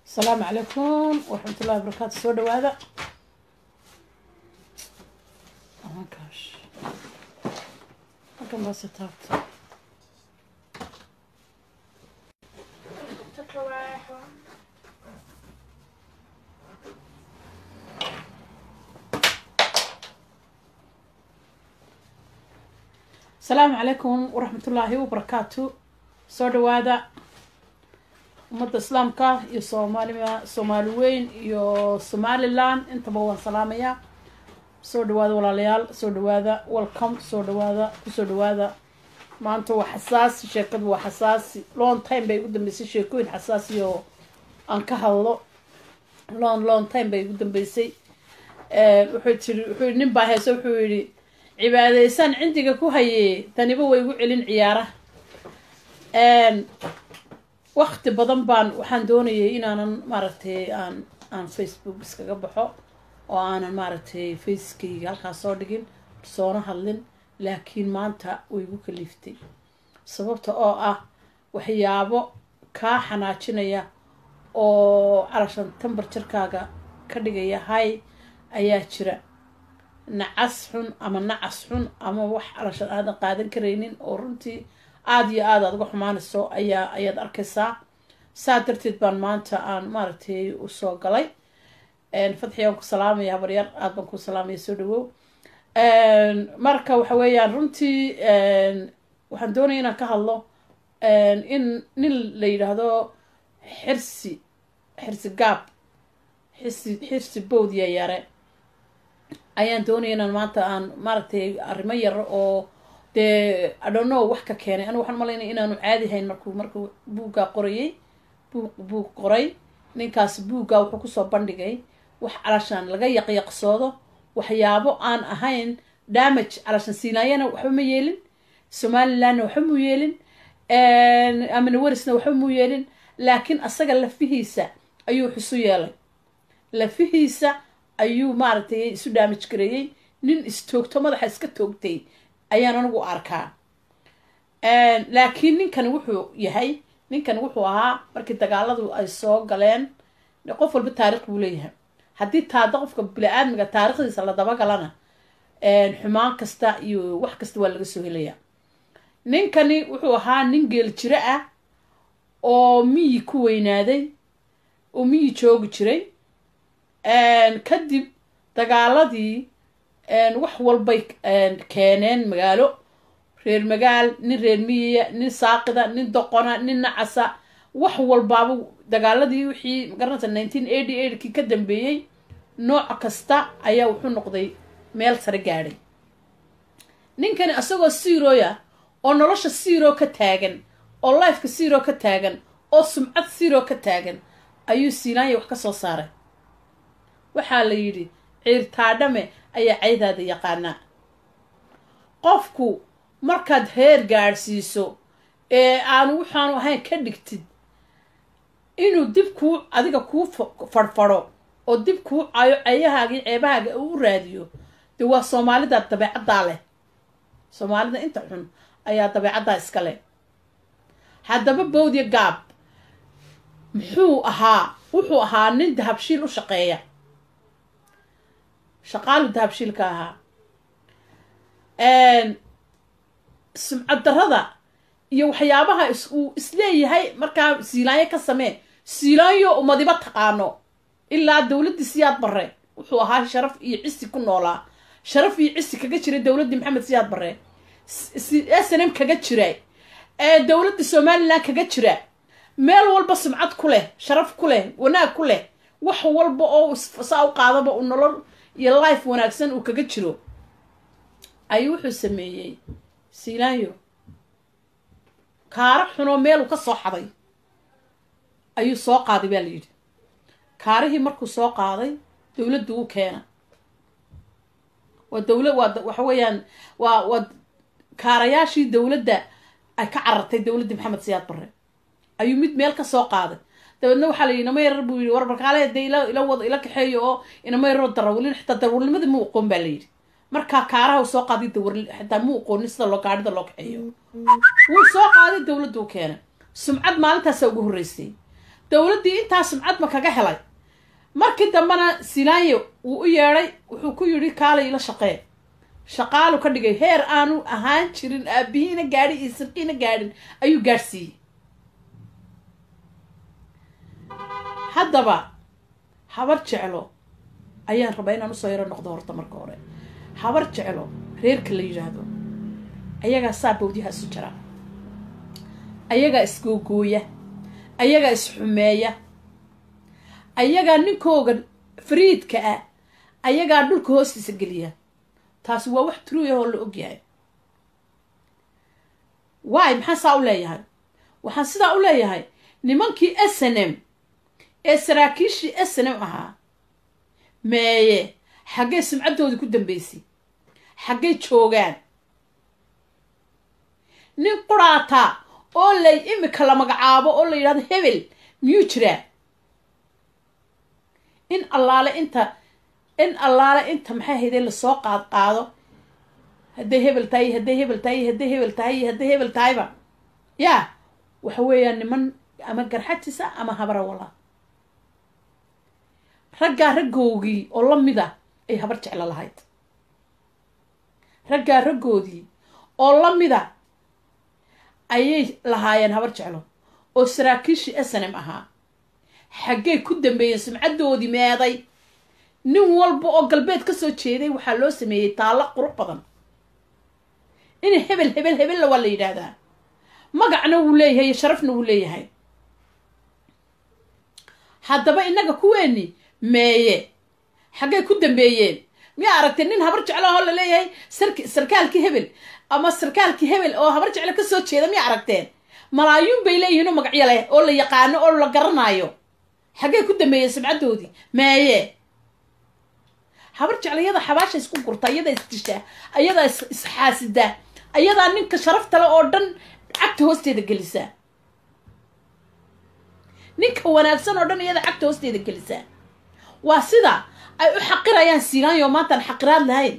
asalaamu calaykum waraxmat ullahi wabarakaatu soo dhawaada amankash halkan baase taabta asalaamu calaykum waraxmat ullaahi wabarakaatu soo dhawaada ummadda islaamka iyo soomaalima soomaali weyn iyo somaliland intaba waan salaamayaa soo dhawaada walaalayaal soo dhawaada welcome soo dhawaada kusoo dhawaada maanta waa xasaasi sheekadu waa xasaasi long time bay igu dambeysay sheekooyin xasaasi oo aan ka hadlo long long time bay igu dambeysay wuxuu tiri wuxuu nin baa heese wuxuu yidhi cibaadaysaan cindiga ku hayee taniba way igu celin ciyaaraha wakti badan baan waxaan doonayay inaanan maaragtay aan aan facebook iskaga baxo oo aanan maaragtay facekayga halkaas soo dhigin soona hadlin laakiin maanta way igu kaliiftay sababta oo ah waxyaabo kaa xanaajinaya oo calashan tambar jirkaaga ka dhigaya hay ayaa jira nacas xun ama nacas xun ama wax calashan aadan qaadan karaynin oo runtii aada iyo aada aad uga xumaanayso ayaa ayaad arkaysaa saa darteed baan maanta aan maaragtay usoo galay fadxi aan ku salaamaya habaryar aada baan ku salaamaya soo dhawow marka waxa weeyaan runtii waxaan doonaya inaan ka hadlo in nin la yidhaahdo xirsi xirsi gaab xirsi xirsi bowdiya yare ayaan doonaya inaan maanta aan maaragtay arrimo yar oo dee adhono wax ka keenay anigu waxaan malaynaya inaanu caadi hayn markuu markuu buuggaa qorayay buug buug qoray ninkaas buuggaa wuxuu kusoo bandhigay wax calashaan laga yaqyaqsoodo waxyaabo aan ahayn damage calashaan siinaayana waxba ma yeelin somalilandna waxba mu yeelin amanawarisna waxba mu yeelin laakiin asaga lafihiisa ayuu xusu yeelay lafihiisa ayuu maaragtay isu damage gareeyey nin istoogto madaxa iska toogtay ayaan anigu arkaa laakiin ninkani wuxuu yahay ninkani wuxuu ahaa markii dagaaladu ay soo galeen qof walba taarikh buu leeyahay haddii taada qofka bili-aadmiga taarikhdiisa la dabagalana xumaan kasta iyo wax kasta waa laga soo helayaa ninkani wuxuu ahaa nin geel jiro ah oo miyi ku weynaaday oo miyi joogi jiray kadib dagaaladii wax walbay keeneen magaalo reer magaal nin reer miyiya nin saaqida nin doqona nin nacasa wax walbaaba dagaaladii wixii magaranaysa nineteen eighty eightkii ka dambeeyey nooc kasta ayaa wuxuu noqday meel sare gaadhay ninkani isagoo siirooya oo nolosha siiroo ka taagan oo lifeka siiroo ka taagan oo sumcad siiroo ka taagan ayuu siinaanya wax ka soo saaray waxaa la yidhi ciirtaadhame ayaa caydaada yaqaanaa qofku markaad heer gaadhsiiso ee aanu waxaanu ahayn ka dhigtid inuu dib kuu adiga kuu fadhfadho oo dib kuu cayo ceyahaagii ceebahaaga u raadiyo dee waa soomaalida dabeecaddaa leh soomaalida inta xun ayaa dabeecaddaa iska leh haddaba bowdya gaab muxuu ahaa wuxuu ahaa nin dahabshiil u shaqeeya shaqaalu dahabshiilka ahaa sumcad darada iyo waxyaabaha uu isleeyahay markaa siilaanyo ka samee siilaanyo umadiba taqaano ilaa dowladdii siyaad barre wuxuu ahaa sharaf iyo cisi ku noolaa sharaf iyo cisi kaga jiray dowladdii maxamed siyaad barre snm kaga jira dowladdii somaliland kaga jira meel walba sumcad ku leh sharaf ku leh wanaag ku leh wax walba oo saa u qaadaba uu nolol iyo life wanaagsan uu kaga jiro ayuu wuxuu sameeyey siilaanyo kaaro xunoo meeluu ka soo xaday ayuu soo qaaday baa la yidhi kaarihii markuu soo qaaday dowladdu u keena waa dowla waa waxa weeyaan waa waa kaarayaashii dowladda ay ka carartay dowladdii maxamed siyaad barre ayuu mid meel ka soo qaaday dabeedna waxaa la yidhi inama yarar buu yidhi war markaale dee ila ila wada ila kaxeeyo oo inama yararoo darawalin xitaa darawalnimada mu aqoon baa la yidhi markaa kaaraha uu soo qaaday dawar xitaa mu aqoonin sida loo gaadhida loo kaxeeyo wuu soo qaaday dowladdu u keenay sumcad maalintaasa ugu horreysay dowladdii intaa sumcad ma kaga helay markii dambena silaanye wuu u yeedhay wuxuu ku yidhi kaalay ila shaqee shaqaalu ka dhigay heer aanu ahaan jirin aabihiina gaadhin iyo sirkiina gaadhin ayuu gaadhsiiyey haddaba habar jeclo ayaan rabaa inaan usoo yaro noqdo horta marka hore habar jeclo reerka la yidhaahdo ayagaa saa bawdyaha isu jira ayagaa isgoogooya ayagaa isxumeeya ayagaa ninkooga fariidka ah ayagaa dhulka hoostiisa geliya taasi waa wax truya oo la ogyahay waay maxaan saa u leeyahay waxaan sidaa u leeyahay nimankii s n m ee saraakiishii s n m ahaa meeye xaggay sumcaddoodii ku dambeysay xaggay joogaan nin quraata oo lay imika la magacaabo oo la yidhahdo hebel miyuu jiraa in allaale inta in allaale inta maxay haydee lasoo qaad qaado hadday hebel tahay hadday hebel tahay hadday hebel tahay hadday hebel tahayba yaa waxa weeyaan niman ama garxajisa ama habrawala raggaa raggoogii oo la mida ay habar jeclo lahayd raggaa raggoodii oo la mida ayay lahaayeen habar jeclo oo saraakiishii snm ahaa xaggay ku dambeeyeen sumcaddoodii meeday nin walba oo galbeed ka soo jeeday waxaa loo sameeyey taallo qurux badan in hebel hebel hebella waa la yidhaahdaa magacna wuu leeyahay sharafna wuu leeyahay haddaba innaga kuweeni meeye xaggay ku dambeeyeen miyaa aragtay nin habar jeclo oo la leeyahay sark sarkaalkii hebel ama sarkaalkii hebel oo habar jeclo ka soo jeeda miyaa aragteen malaayuun bay leeyihiin oo magacyo leh oo la yaqaano oo la garanaayo xaggay ku dambeeyeen sumcaddoodii meeye habar jeclo iyada xabaasha isku gurta ayadaa isdishaa ayadaa isxaasidaa ayadaa ninka sharaftale oo dhan cagta hoosteeda gelisaa ninka wanaagsan oo dhan iyada cagta hoosteeda gelisaa waa sida ay u xaqirayaan siinaanyo maantaan xaqiraad lahayn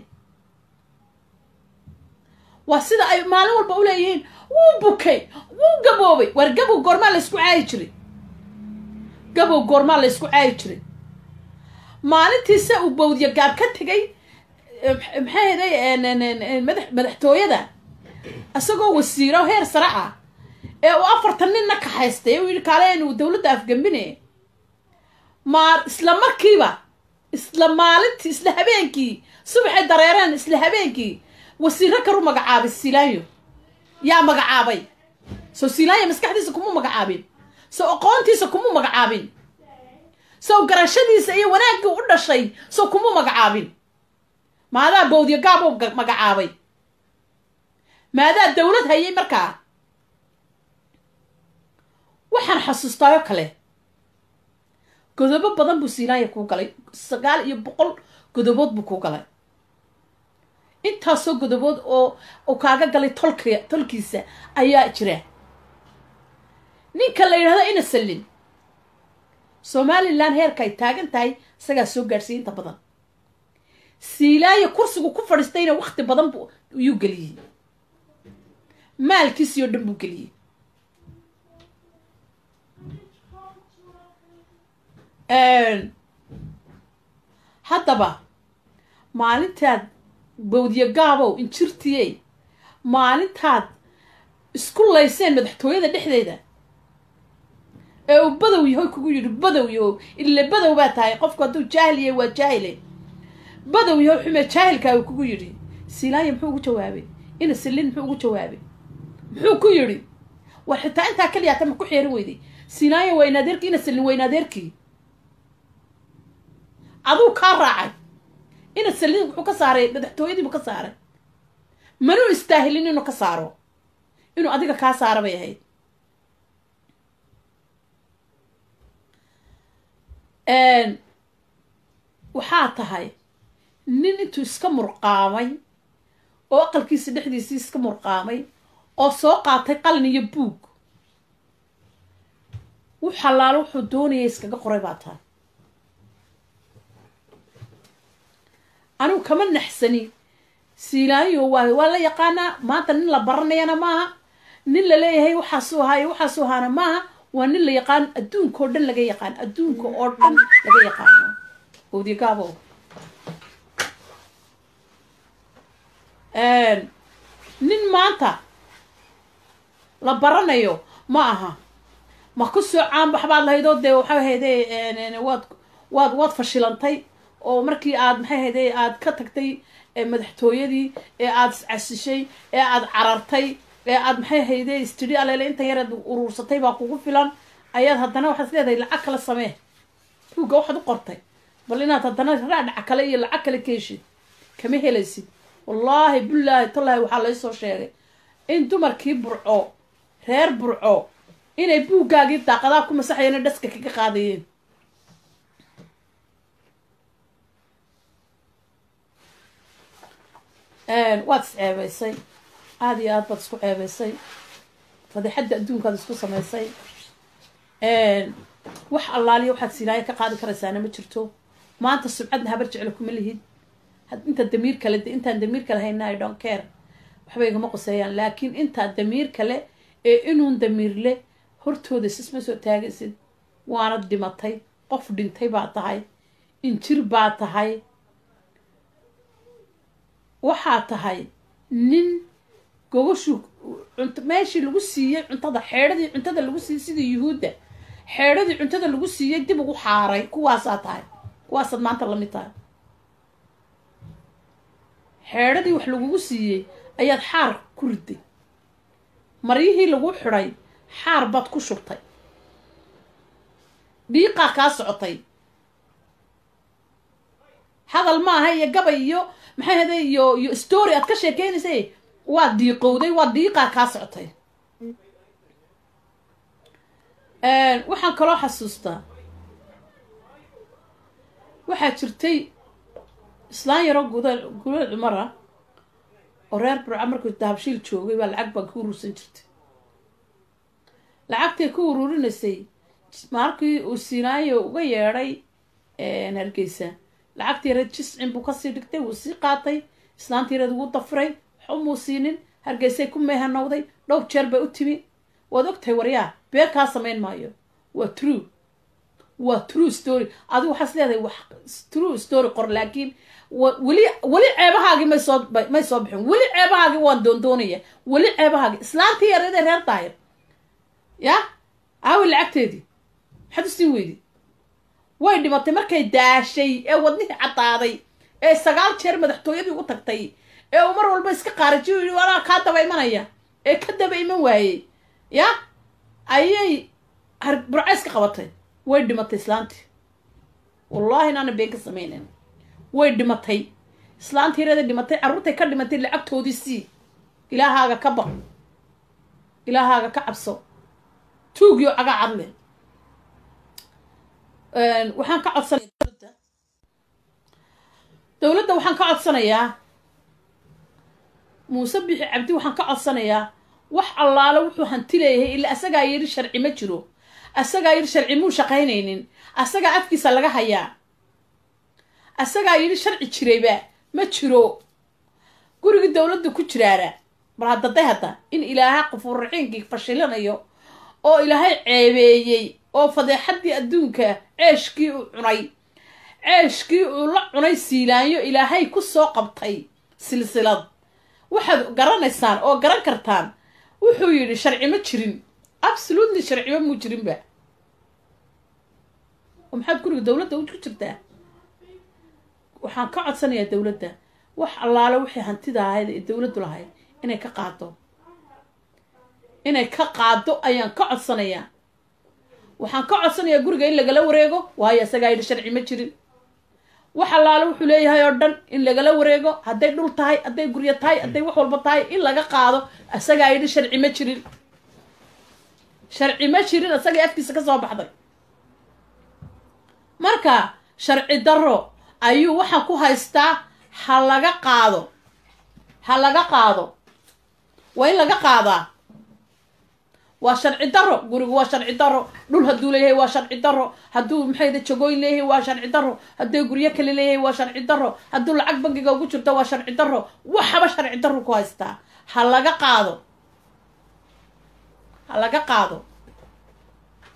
waa sida ay maalin walba u leeyihiin wuu bukay wuu gaboobay waar gabow goormaa laysku caayi jiray gabow goormaa laysku caayi jiray maalintiisa uu bawdiyo gaab ka tegay maxay haday madax madaxtooyada isagoo wasiiro heer sare ah ee uu afartan ninna kaxaystay uu yidhi kaale uu dowladda afgambine maa isla markiiba isla maalintii isla habeenkii subaxay dareereen isla habeenkii wasiiro karu magacaabay silaanyo yaa magacaabay soo silaanyo maskaxdiisa kuma magacaabin soo aqoontiisa kuma magacaabin sow garashadiisa iyo wanaaggii u dhashay sow kuma magacaabin maadaa bawdiyo gaabou magacaabay maadaa dowlad hayay markaa waxaan xasuustaayo kale godobo badan buu silaanya kuu galay sagaal iyo boqol godobood buu kuu galay intaasoo godobood oo uu kaaga galay tolk tolkiisa ayaa jira ninka la yidhahdo ina sallin somalilan heerka ay taagan tahay isagaa soo gaadhsiiya inta badan siilaayo kursigu ku fadhiistayna wakti badan bu yuu geliyey maalkiisii oo dhan buu geliyey haddaba maalintaad bawdiyo gaabow injirtiyey maalintaad isku layseen madaxtooyada dhexdeeda ee uu badow yahoy kugu yidhi badow yahow ile badow baa tahay qofku hadduu jaahil yahay waa jaahile badow yahow xume jaahilkaa uu kugu yidhi silaanya muxuu ugu jawaabay ina sillin muxuu ugu jawaabay muxuu ku yidhi war xitaa intaa keliyaata ma ku xeerin weyday silaanya waa inaadeerkii ina sillin waa inaadeerkii aduu kaa raacay ina sallin wuxuu ka saaray madaxtooyadiibuu ka saaray manuu istaahilin inuu ka saaro inuu adiga kaa saara bay ahayd waxaa tahay nin intuu iska murqaamay oo aqalkiisa dhexdiisii iska murqaamay oo soo qaatay qalin iyo buug wux allaalo wuxuu doonaya iskaga qoray baa tahay anigu kama naxsani siilaayo waa waa la yaqaanaa maanta nin la baranayana maaha nin la leeyahay waxaasuu ahaayo waxaasuu ahaana maaha waa nin la yaqaan adduunka oo dhan laga yaqaan adduunka oo dhan laga yaqaano owdiyagaabo nin maanta la baranayo ma aha ma ku soo caanbax baad lahaydoo dee waxaa hayde waad waad waad fashilantay oo markii aad maxay hayde aad ka tagtay madaxtooyadii ee aada iscasishay ee aada carartay ee aad maxay hayde istidhi aleele intan yareed uruursatay baa kugu filan ayaad haddana waxaad is leedahay lacag kale samee buugga waxaad u qortay bal inaad haddana raadhaca kale iyo lacag kale ka heshid kama helaysid wallaahi bilaahi tallaahi waxaa laysoo sheegay in dumarkii burco reer burco inay buuggaagii daaqadaha ku masaxayeen dhaska kaga qaadayeen waad is ceebeysay aada iyo aad baad isku ceebeysay fadeexadda adduunkaad isku samaysay wax allaaliya waxaad sinaayo ka qaadi karaysaana ma jirto maanta subcadna habar jeclo kuma lihid inta damiir kale intaan damiir kale hayna i don't care waxba igama qoseeyaan laakiin intaa damiir kale ee inuun damiirle hortooda sisma soo taagaysid waanad dhimatay qof dhintay baa tahay injir baa tahay waxaa tahay nin gogoshu meeshii lagu siiyey cuntada xeedhadii cuntada lagu siiyey sidii yuhuudda xeedhadii cuntada lagu siiyey dib ugu xaaray kuwaasaa tahay kuwaasaad maanta lamid tahay xeedhadii wax lagugu siiyey ayaad xaar ku riday maryihii lagu xidhay xaar baad ku shubtay dhiiqaa kaa socotay hadal maaha iyo gabay iyo maxay hade iyo iyo story aad ka sheekeynaysay waad diiqowday waa diiqaa kaa socotay waxaan kaloo xasuustaa waxaa jirtay islaan yaroo guda gulad cumara oo reer burca markuu dahabshiil joogay baa lacag baan ka uruursan jirtay lacagtay ku uruurinaysay markii uu sinaayo uga yeedhay hargeysa lacagtii yareed jiscin buu kasii dhigtay wuu sii qaatay islaantii yareed wuu dafiray waxumuu siinin hargeysay ku meehanowday dhowr jeer bay u timi waad ogtahay waryaa been kaa samayn maayo waa true waa true story adigu waxaas leedahay wax true story qor laakiin weli weli ceebahaagii may soo may soo bixin weli ceebahaagii waan doondoonaya weli ceebahaagii islaantii yareedee reer daahir ya aawi lacagteedii maxaad u siin weydi way dhimatay markay daashay ee wadnihii caddaaday ee sagaal jeer madaxtooyadii u tagtay ee uu mar walba iska qaarajiyo yidhi walaa kaa daba imanaya ee ka daba iman waayey ya ayay burcays ka qabatay way dhimatay islaantii wallaahi inaana been ka samaynen way dhimatay islaantii yareeda dhimatay carruurtay ka dhimatay lacagtoodii sii ilaahaaga ka baq ilaahaaga ka cabso tuugiyo cagaa cadle waxaan ka codsanaya dowladda dowladda waxaan ka codsanayaa muuse bixi cabdi waxaan ka codsanayaa wax allaale wuxuu hanti leeyahay ila asagaa yidhi sharci ma jiro asagaa yidhi sharci muu shaqaynaynin asagaa afkiisa laga hayaa asagaa yidhi sharci jirayba ma jiro gurigii dowladda ku jiraana bal haddaday hadda in ilaahay qafuurraxiinkii fashilanayo oo ilaahay ceebeeyey oo fadeexaddii adduunka ceeshkii uu cunay ceeshkii uu la cunay siilaanyo ilaahay ku soo qabtay silsilad waxaad garanaysaan oo garan kartaan wuxuu yidhi sharci ma jirin absolutely sharciba muu jirinba oo maxaad guriga dowladda ku jirtaa waxaan ka codsanayaa dowladda wax allaale waxay hantida ahayd ee dowladdu lahayd inay ka qaado inay ka qaado ayaan ka codsanayaa waxaan ka codsanayaa guriga in lagala wareego waayo isagaa yidhi sharci ma jirin wax allaale wuxuu leeyahay oo dhan in lagala wareego hadday dhul tahay hadday guryo tahay hadday wax walba tahay in laga qaado isagaa yidhi sharci ma jirin sharci ma jirin isagay afkiisa ka soo baxday marka sharci darro ayuu waxaa ku haystaa ha laga qaado ha laga qaado waa in laga qaadaa waa sharci daro gurigu waa sharci daro dhul hadduu leeyahay waa sharci daro hadduu maxayda jagooyin leeyahay waa sharci daro hadduu guryo kale leeyahay waa sharci daro hadduu lacag bangiga ugu jirto waa sharci daro waxaba sharci daro ku haystaa ha laga qaado ha laga qaado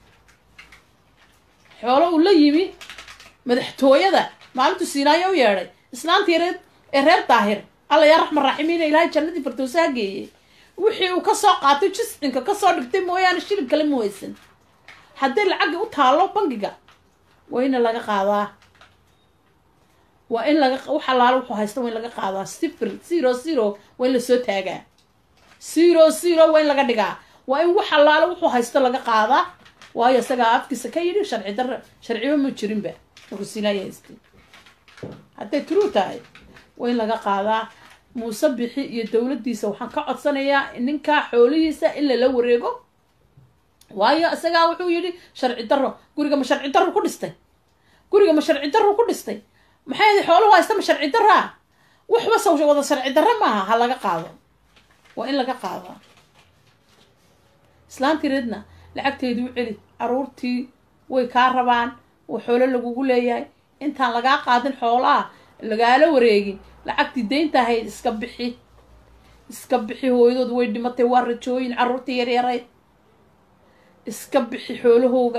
xoolo uu la yimi madaxtooyada maalintuu siinaayo u yeedhay islaantii reer ee reer daahir alla yaa raxman raaximiina ilaahay jannadii firdowsaha geeyey wixii uu kasoo qaatay jiscinka kasoo dhigtay mooyaane shilin kale ma weysan hadday lacagii u taallo bangiga waa in laga qaadaa waa in laga wax allaale wuxuu haysta waa in laga qaadaa sifir zero zero waa in lasoo taagaa zero zero waa in laga dhigaa waa in wax allaale wuxuu haysto laga qaadaa waayo isagaa afkiisa ka yidhi sharci darra sharciba ma jirinba markuu siinaaya haystay hadday true tahay waa in laga qaadaa muuse bixi iyo dowladdiisa waxaan ka codsanayaa ninkaa xoolihiisa in lala wareego waayo isagaa wuxuu yidhi sharci darro guriga ma sharci darro ku dhistay guriga ma sharci darro ku dhistay maxay xooluhu haysta ma sharci darraa waxba saw wada sharci darro maaha ha laga qaado waa in laga qaadaa islaantii reedna lacagteedii u celi caruurtii way kaa rabaan oo xoolo lagugu leeyahay intaan lagaa qaadin xoolaha lagaala wareegin lacagtii deynta ahayd iska bixi iska bixi hooyadood way dhimatay waa rajooyin carruurtii yaryarayd iska bixi xoolahooga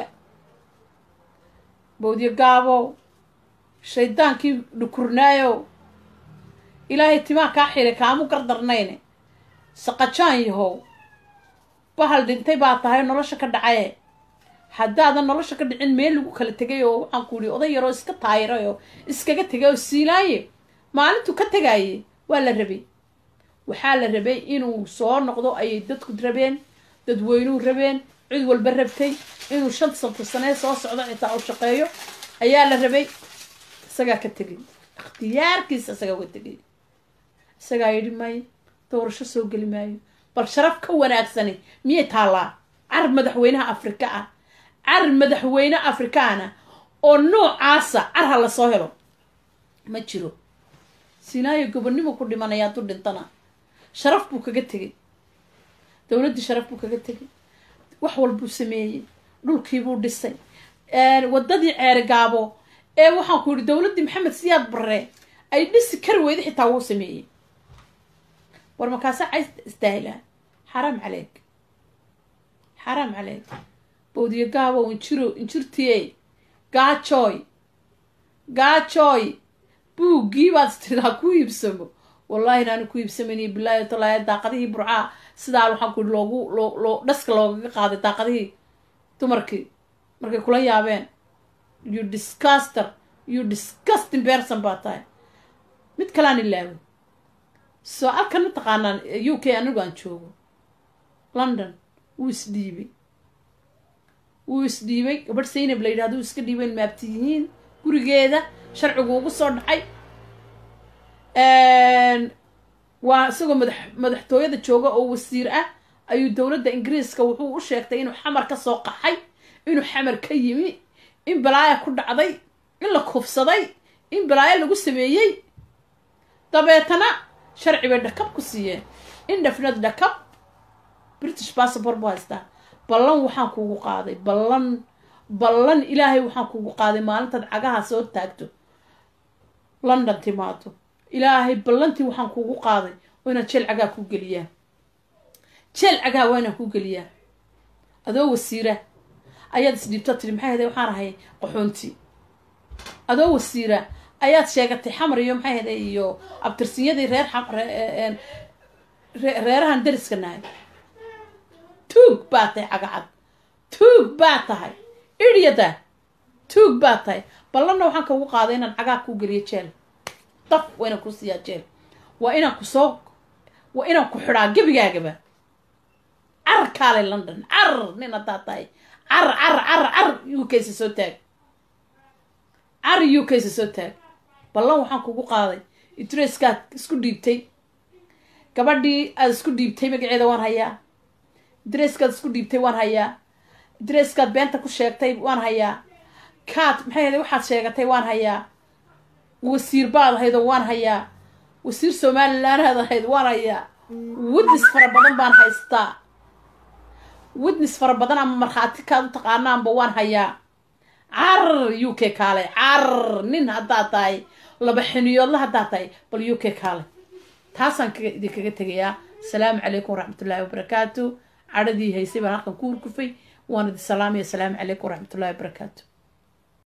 bawdyo gaabow shaydaankii dhukurnaayow ilaahay timaa kaa xiray kaamu gardarnayne saqajaan yahow bahal dhintay baa tahay nolosha ka dhacaye haddaadan nolosha ka dhicin meel lagu kala tegay oo waxaan ku ihi oday yaroo iska taayiray oo iskaga tegay oo siilaaye maalintuu ka tegaaye waa la rabay waxaa la rabay inuu soo noqdo ayay dadku rabeen dadweynuu rabeen cid walba rabtay inuu shan santa sanee soo socdo xitaa u shaqeeyo ayaa la rabay isagaa ka tegay ikhtiyaarkiisa isagaa uga tegay isagaa yidhi maayo doorasho soo geli maayo bal sharaf ka wanaagsani miyay taallaa car madaxweynaha afrika ah car madaxweyne afrikaana oo noocaasa car ha lasoo helo ma jiro sinaayo gobonnimo ku dhimanaya hadduu dhintana sharaf buu kaga tegay dowladdii sharaf buu kaga tegay wax walbuu sameeyey dhulkiibuu dhisay waddadii ceerigaabo ee waxaan ku yidhi dowladdii maxamed siyaad barre ay dhisi kari weyda xitaa wuu sameeyey war markaasa cays istaahilaa xaraam caleeg xaraam caleeg bawdiyo gaabow injiro injirtiyey gaajooy gaajooy buuggii baad istiraa ku iibsamo wallahi inaanu ku iibsamayniyo bilaahi talaaya daaqadihii burcaa sidaa waxaan ku yihi loogu loo loo dhaska loogaga qaaday daaqadihii dumarkii markay kula yaabeen you discaster you disgusting person baa tahay mid kalaan ilaaway soo alkan mataqaanaan u k anigu aan joogo london wuu isdhiibay wuu isdhiibay gabadh saynab la yidhahdo iska dhiibayn maabti yihiin gurigeeda sharcigu ugu soo dhacay waa isagoo madax madaxtooyada jooga oo wasiir ah ayuu dowladda ingiriiska wuxuu u sheegtay inuu xamar ka soo qaxay inuu xamar ka yimi in balaaya ku dhacday in la kufsaday in balaayo lagu sameeyey dabeetana sharci bay dhakab ku siiyeen indhafnad dhakab british passport buu haystaa ballan waxaan kuugu qaaday ballan ballan ilaahay waxaan kuugu qaaday maalintaad cagaha soo taagto london timaado ilaahay ballantii waxaan kuugu qaaday oo inaan jeel cagaa ku geliyaa jeel cagaa waa inaan ku geliyaa adoo wasiira ayaad isdhiibto tiri maxay haday waxaan ahay qaxoonti adoo wasiira ayaad sheegatay xamar iyo maxay haday iyo abtirsinyadii reer reerahan dariska nahay tuug baa tahay cagacad tuug baa tahay iryada tuug baa tahay ballanna waxaan kaugu qaaday inaan cagaa kuu geliyo jeel daf waa inaan ku siiyaa jeel waa inaan ku soo waa inaan ku xidhaa gebigaagaba car kaale london car nin haddaa tahay car car car car u kaysa soo taag car u kaysa soo taag ballan waxaan kugu qaaday idreskaad isku dhiibtay gabadhii aad isku dhiibtay magaceeda waan hayaa idreskaad isku dhiibtay waan hayaa idreskaad beenta ku sheegtay waan hayaa kaad maxay ahayd waxaad sheegatay waan hayaa wasiir baad ahayd oo waan hayaa wasiir somalilandaad ahayd waan hayaa witness fara badan baan haystaa witness fara badan ama markhaati kaad u taqaanaanba waan hayaa car u k kaale car nin haddaad tahay laba xiniyoodla haddaad tahay bal u k kaale taasaan idinkaga tegayaa asalaamu calaykum waraxmatullaahi wabarakaatu cadhadii haysay baan halkan ku hurkufay waan idin salaamaya asalaamu calaykum waraxmatullahi wabarakaatu